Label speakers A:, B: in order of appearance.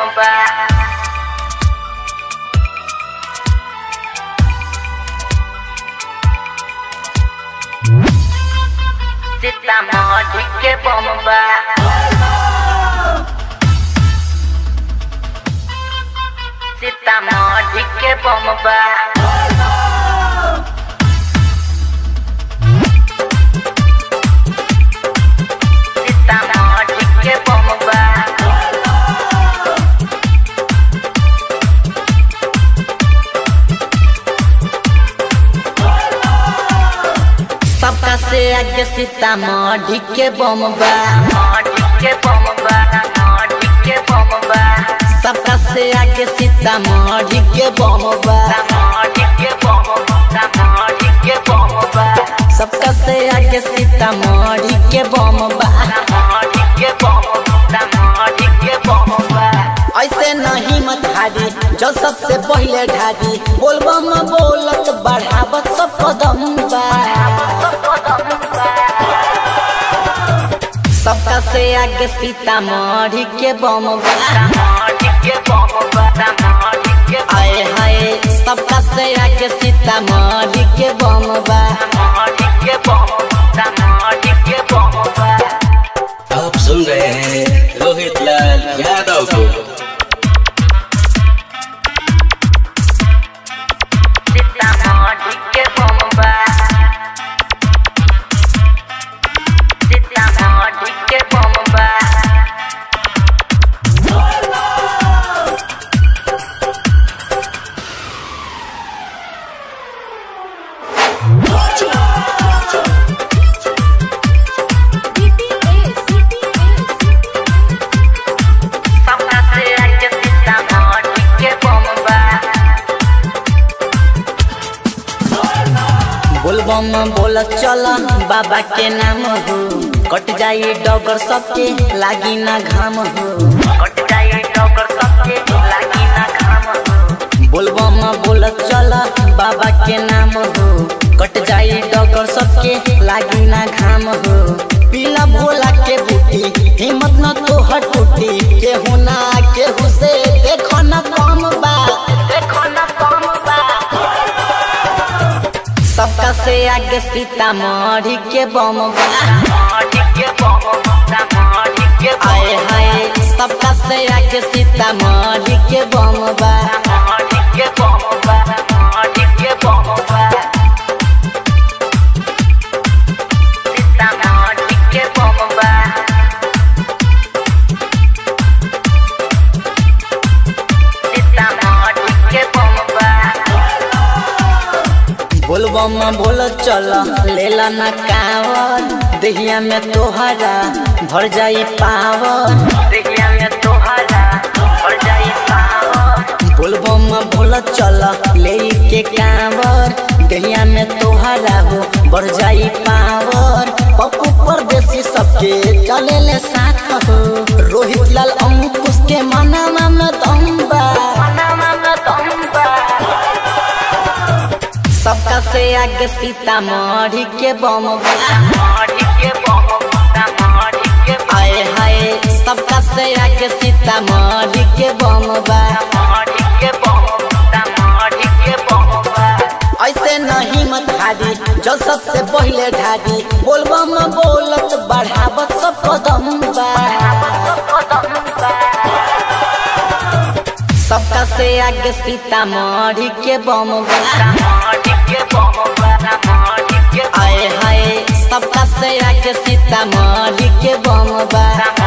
A: bomba. Sitamarhi के बम्बा सीतामढ़ी के बम्बा सीतामढ़ी के बम्बा
B: सबका से आगे सीतामढ़ी के बम्बा
A: मढ़ी के बम्बा मढ़ी के बम्बा
B: सबका से आगे सीतामढ़ी के बम्बा
A: मढ़ी के बम्बा मढ़ी के बम्बा
B: सबका से आगे सीतामढ़ी के बम्बा
A: मढ़ी के बम्बा मढ़ी के बम्बा
B: ऐसे नहीं मत हारी जो सबसे पहले ढारी बोलबम बोलत बढ़ावत सब कदम बा सबका से आगे सीतामढ़ी के बम्बा
A: मढ़ी के बम्बा मढ़ी के
B: आए हाय सबका से आगे सीतामढ़ी के बम्बा
A: मढ़ी के बम्बा मढ़ी के बम्बा
C: आप सुन रहे हैं रोहित लाल यादव को
A: सीतामढ़ी के बम्बा सीतामढ़ी के बम्बा सबका से आगे सीतामढ़ी के बम्बा
B: बोलबम बोल चल बाबा के नाम हो कट जाई डगर सबके लागी ना घाम हो
A: कट जाए डॉक्टर सबके लागी ना घाम हो
B: बोलबम बोल चल बाबा के नाम हो कट जाई डगर सबके लागी ना घाम हो पीला भोला के बूटी हिम्मत न तो टूटी केहू ना केहू से देखो ना कम बा
A: देखो ना कम बा
B: सबका से आगे सीतामढ़ी के बम बा
A: मढ़ी के बम्बा मढ़ी के
B: आए हाय सबका से आगे सीतामढ़ी के बम बा
A: मढ़ी के बम्बा मढ़ी के बम्बा सीतामढ़ी के बम्बा सीतामढ़ी के बम्बा
B: बोलबम बोल चल लेला ना कावर देहिया में तोहरा भर जाई पावर
A: देखिया में तोहरा और जाई पावर
B: बोलबम बोल चल ले के कावर देहिया में तोहरा हो बढ़ जाई पावर पप्पू परदेसी सबके चले ले साथ हो रोहित लाल अंकुश के मनामा में दम बा
A: मनामा में दम बा
B: सबका से आगे सीतामढ़ी के बम बा
A: मढ़ी के बम्बा मढ़ी के
B: आए हाय सबका से आगे सीतामढ़ी के बम बा
A: मढ़ी के बम्बा मढ़ी के बम्बा
B: ऐसे नहीं मत हारी जो सबसे पहले ढारी बोलबम बोलत बढ़ावत सब कदम बा सबका से आगे सीतामढ़ी के बम बा
A: मढ़ी के बम्बा मढ़ी के
B: आए हाय सबका से आगे सीतामढ़ी के बम बा